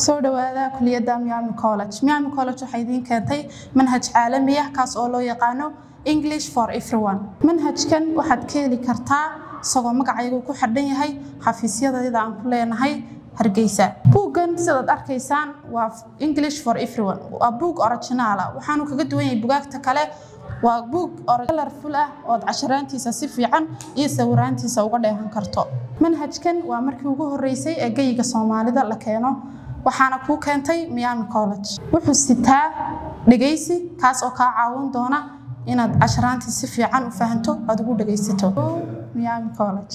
kusoo dhawaada kuliyadda miami college miami college waxay idiin keentay manhaj caalami ah kaas oo loo yaqaano english for everyone manhajkan waxaad ka heli kartaa isagoo magacayagu ku xidhan yahay xafiisyadayda aan ku leenahay hargeysa buuggan sidaad arkaysaan waa english for everyone waa buug originaala waxaanu kaga duwan yahay bugaagta kale waa buug colorful ah ood casharaantiisa si fiican iyo sawiraantiisa uga dheehan karto manhajkan waa markii ugu horeysay ee geyiga soomaalida la keeno waxaana kuu keentay miami college wuxuu sitaa dhegaysi kaas oo kaa caawin doona inaad casharaantii si fiican u fahanto aad ugu dhegaysato miami college